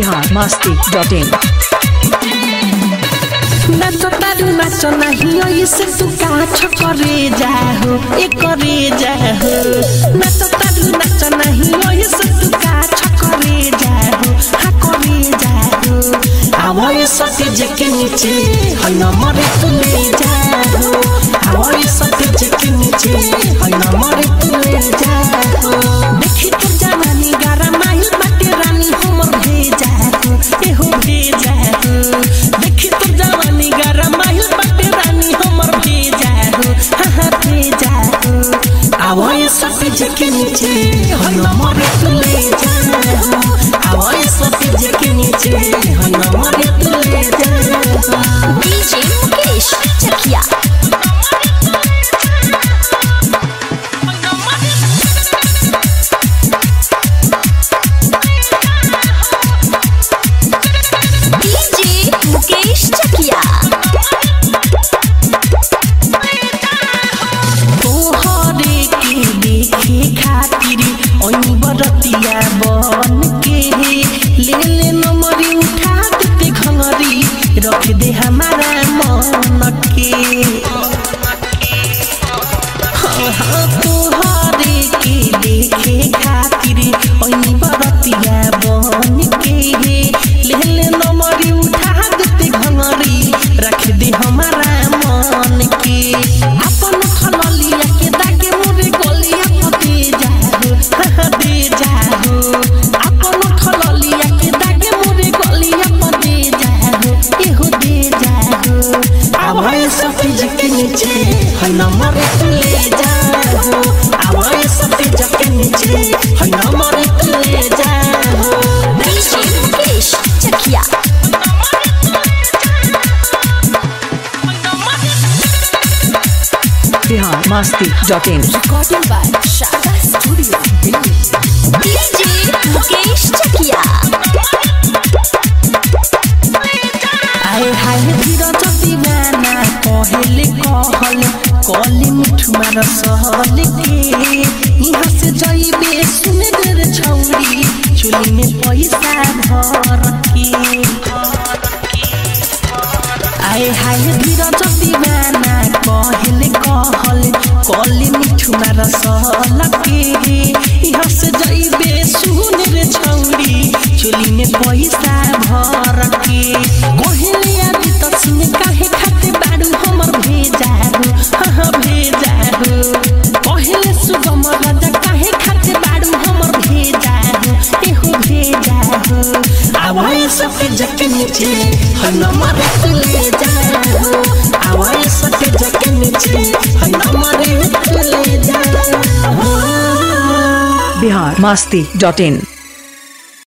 Bihar Masti dot इन नाच तारू नाच नहीं ऐसे तू काछ करे जाहो ए करे जाहो नाच तारू नाच नहीं ऐसे तू काछ करे जाहो हा करे जाहो आवाज सते जके नीचे है न मरे तू ले जाहो आवाज सते जके नीचे है न मरे तू ले जाहो देखी तू जवानी गारा माही बाटे रानी हमर भेजा हो एहो भेजा हो देखी तू जवानी गारा माही बाटे रानी हमर भेजा हो हा हा भेजा हो आवाज सते जके नीचे है न मरे तू ले जाहो आवाज सते जके नीचे है न मरे तू ले जाहो डीजे मुकेश चकिया डीजे मुकेश चकिया तोहरे के देखे खातिर ओई बरतिया बन के ले ले नमरी उठा देते घंगरी रख दे हमारा मन के हाँ, हाँ, तोहरे के देखे खातिर ओई बरतिया बन के ले ले नमरी उठा देते घंगरी रख दे हमारा मन के अपन खललिया के दागे मोरे गलिया पते जाहो हा दे जाहो अपन खललिया के दागे मोरे गलिया पते जाहो एहो दे जाहो आवाज सफेज के नीचे है न मरे तू ले जाहो आवाज सफेज के नीचे है न मरे तू ले जाहो DJ Mukesh Chakiya Bihar Masti dot in recording by Shaga Studio DJ Mukesh Chakiya आए हाय धीरज दीवाना कहले कहल कली मिठुमा रसहल के यहाँ से जइबे सुने रे छौरी चुली में पैसा भर के आए हाय धीरज दीवाना कहले कहल कली मिठुमा रसहल के यहाँ से जइबे सुने रे छौरी चुली में पैसा भर के कहले अभी तो सुने काहे खाते बाड़ू हमर भेजा हो हाँ भेजा हो कहले सुगम राजा काहे खाते बाड़ू हमर भेजा हो एहो भेजा हो आवाज सबके जके नीचे है नंबर तू ले जा हो आवाज सबके जके नीचे है नंबर तू ले जा हो बिहार मस्ती डॉट इन